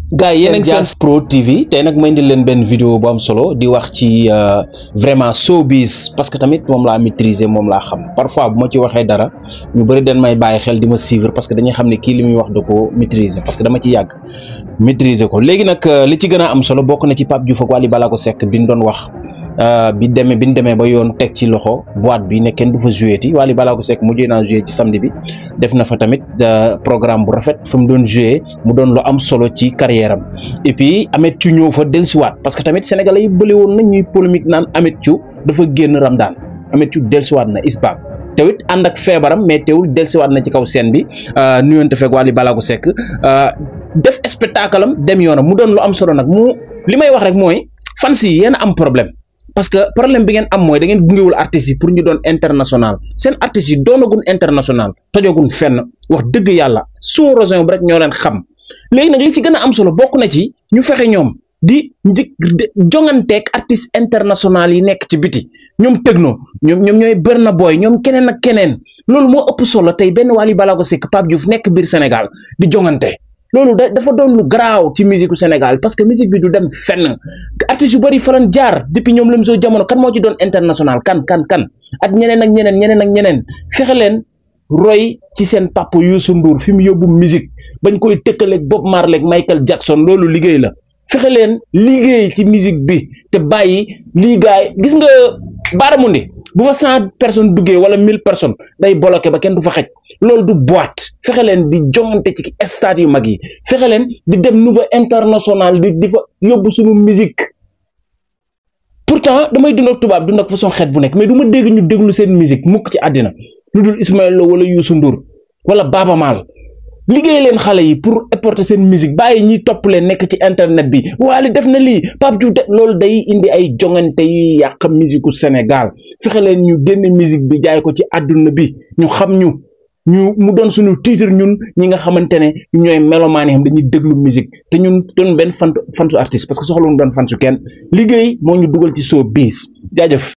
gars yi yéen a ngi seen Pro TV tey nag ma indil leen benn vidéo bu am solo di wax ci vraiment showbiz parce que tamit moom laa maîtriser moom laa xam parfois bu ma ci waxee dara ñu bëri dañ may bàyyi xel di ma suivre parce que dañuy xam ne kii li muy wax da ko maîtriser parce que dama ci yàgg maîtriser ko léegi nag li ci gën a am solo bokk na ci Pape Diouf ak Wally Ballago Seck bi ñu doon wax bi demee bi ñu demee ba yoon teg ci loxo boîte bi ne kenn du fa joué ti Wally Ballago Seck mujjee naa joué ci samedi bi def na fa tamit programme bu rafet fa mu doon joué mu doon lu am solo ci carrière am et puis Ameth Thiou ñëw fa dellusiwaat parce que tamit sénégalais yi bëri woon na ñuy polémique naan Ameth Thiou dafa génn Ramadan Ameth Thiou dellusiwaat na isbaak tewit ànd ak feebaram mais teewul dellusiwaat na ci kaw scène bi nuyonte fekk Wally Ballago Seck def spectacle am dem yoonam mu doon lu am solo nag mu li may wax rek mooy fans yi yéen am problème. parce que problème bi ngeen am mooy da ngeen gungewul artistes yi pour ñu doon international seen artistes yi doonagun international tojogun fenn wax dëgg yàlla sous rosin bi rek ñoo leen xam léegi nag li ci gën a am solo bokk na ci ñu fexe ñoom di njëkk jonganteeg artistes international yi nekk ci biti ñoom Tekno ñoom ñoom ñooy Burna Boy ñoom keneen ak keneen loolu moo ëpp solo tey benn Wally Ballago Seck Pape Diouf nekk biir Sénégal di jongante loolu da dafa doon lu garaaw ci musique Sénégal parce que musique bi du dem fenn artistes yu bëri faran jaar depuis ñoom la soo jamono kan moo ci doon international kan kan kan ak ñeneen ak ñeneen ñeneen ak ñeneen fexe leen roy ci seen papa Youssou Ndour fi mu yóbbu musique bañ koy tëkkaleeg Bob Marley ak Michael Jackson loolu liggéey la fexe leen liggéey ci musique bi te bàyyi lii gaay gis nga baaramundi bu fa cent personnes duggee wala mille personnes day bloqué ba kenn du fa xej loolu du boîte fexe leen di jongante ci stade yu mag yi fexe leen di dem niveau international di di fa yóbbu suñu musique pourtant damay dund ak tubaab dund ak façon xeet bu nekk mais du ma dégg ñu déglu seen musique mukk ci àddina lu dul Ismaël Lo wala Youssou Ndour wala Baaba Maal liggéey leen xale yi pour apporter seen musique bàyyi ñiy topp leen nekk ci internet bi Wally def na lii Pape Diouf de loolu day indi ay jongante yu yàq musique u Sénégal fexe leen ñu génne musique bi jaay ko ci àdduna bi ñu xam ñu ñu mu doon suñu titre ñun ñi nga xamante ne ñooy melomaan yi xam dañuy déglu musique te ñun doon benn fan fansu artiste parce que soxla ñu doon fansu kenn liggéey moo ñu dugal ci showbiz jaajëf